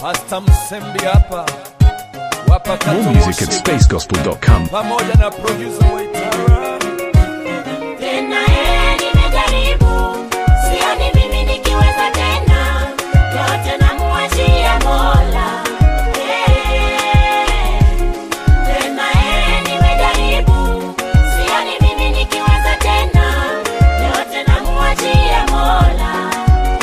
Pasta Msembi hapa wapakata More music at Moshi, spacegospel.com. pamoja na producer Waitara. Tena yeye nimejaribu, sioni mimi nikiweza tena, yote namuachia Mola. Eh, Tena yeye nimejaribu, sioni mimi nikiweza tena, yote namuachia Mola.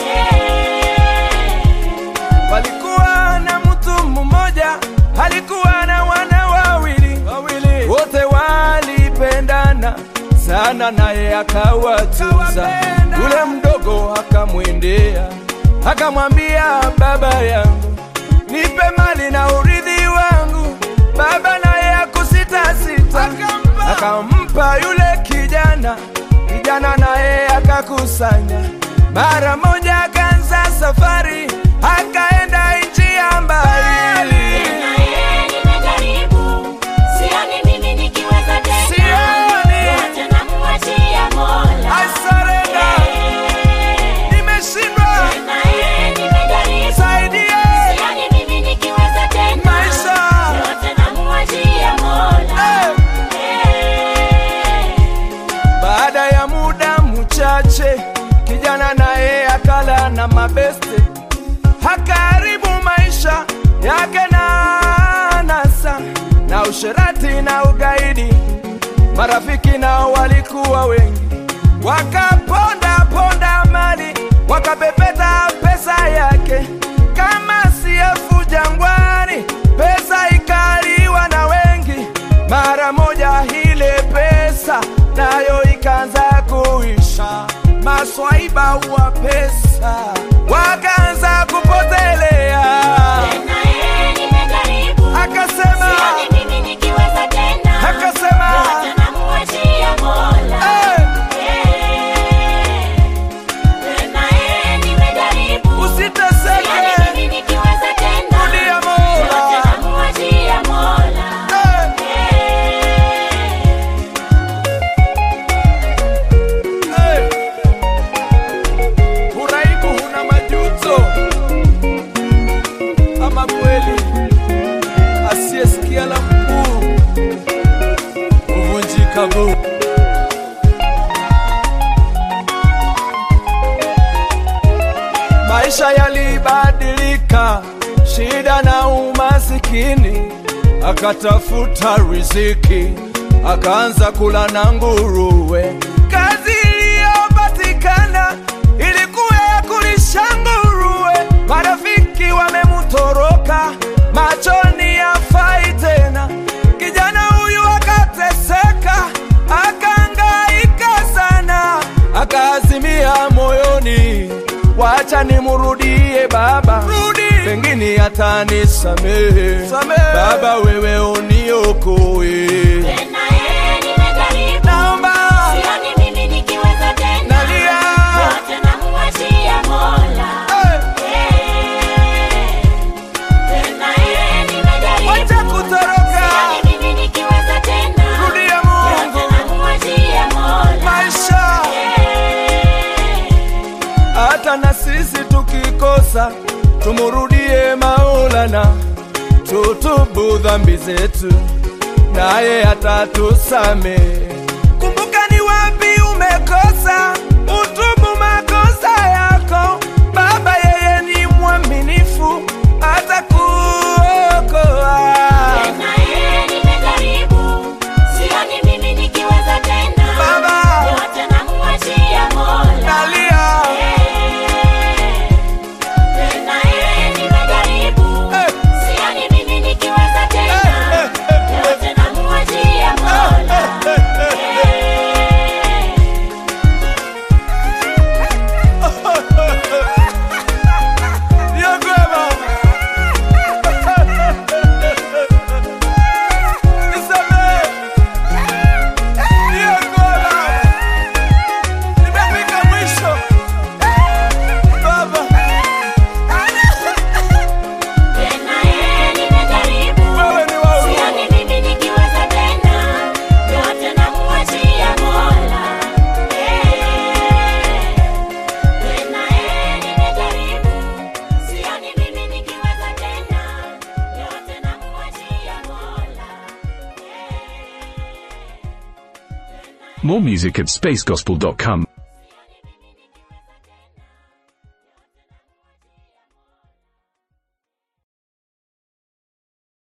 Eh, Palikuwa na mtu mmoja, alikuwa na wana wawili, wawili. wote walipendana sana, naye akawatunza. Yule mdogo akamwendea akamwambia, baba yangu, nipe mali na urithi wangu. Baba naye akusita sita, akampa yule kijana. Kijana naye akakusanya, mara moja akaanza safari, akaenda nchi ya mbali. Tena yeye nimejaribu, sioni mimi nikiweza tena, Sioni. yote namuachia Mola. I surrender. Eh, Nimeshindwa, Tena yeye nimejaribu, saidie sioni mimi nikiweza tena, maisha. yote namuachia Mola. Eh. Eh, Baada ya muda mchache, kijana naye akala na mabeste, hakaribu maisha yake na anasa na usherati na ugaidi. Marafiki nao walikuwa wengi, wakaponda ponda mali, wakapepeta pesa yake kama siefu jangwani. Pesa ikaliwa na wengi, mara moja ile pesa nayo ikaanza kuisha. Maswaiba wa pesa wakaanza kupotelea, tena yeye nimejaribu, akasema sioni mimi nikiweza tena, akasema yote namuachia Mola. "Eh, Tena yeye nimejaribu, usiteseke, sioni mimi nikiweza tena, rudia Mola." yote namuachia Mola. Eh, eh. Uraibu huna majuto, ama kweli asiyesikia la mkuu huvunjika guu. Maisha yalibadilika, shida na umasikini, akatafuta riziki, akaanza kula na nguruwe. Kazi iliyopatikana ilikuwa ya kulisha nguruwe. Marafiki wamemutoroka, machoni hafai tena. Kijana huyu akateseka, akaangaika sana, akaazimia moyoni, wacha nimurudie baba, pengine atanisamehe. Baba, wewe uniokoe, Tena yeye nimejaribu, naomba sioni mimi nikiweza tena, nalia. yote namuachia Mola. Eh, Tena yeye nimejaribu, Wacha kutoroka, sioni mimi nikiweza tena, rudia Mungu, yote namuachia Mola. maisha hata na sisi tukikosa tumurudie Maulana, tutubu dhambi zetu, naye atatusamehe. Kumbuka ni wapi umekosa, utubu makosa yako. Baba yeye ni mwaminifu, atakuokoa. Tena yeye nimejaribu, sioni mimi nikiweza tena, Baba. yote namuachia Mola. Nalia, Tena yeye nimejaribu, Eh. sioni mimi nikiweza tena, Eh, eh, yote namuachia Mola. More music at spacegospel.com.